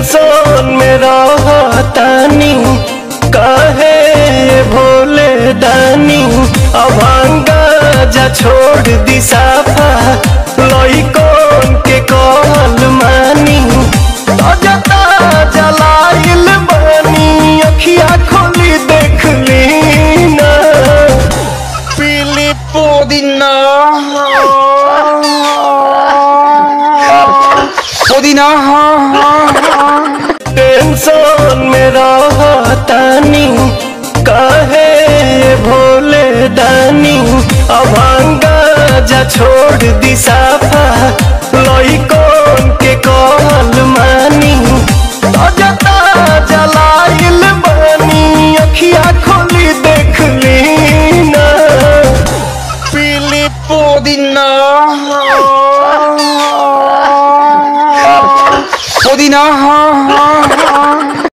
tension में रहतानी काहे भोले दानी अभांगा जा छोड़ दी साफा लइकन के कहल मानी ताजा ताजा लाइल बानी अखिया खोली देख ली ना पीली पुदीना पुदीना टेंशन में रहतानी काहे भोले दानी अभांगा जा छोड़ दी साफा लइकन के कहल मानी ताजा ताजा लाइल बानी अखिया खोली देख ली ना पीली पुदीना पुदीना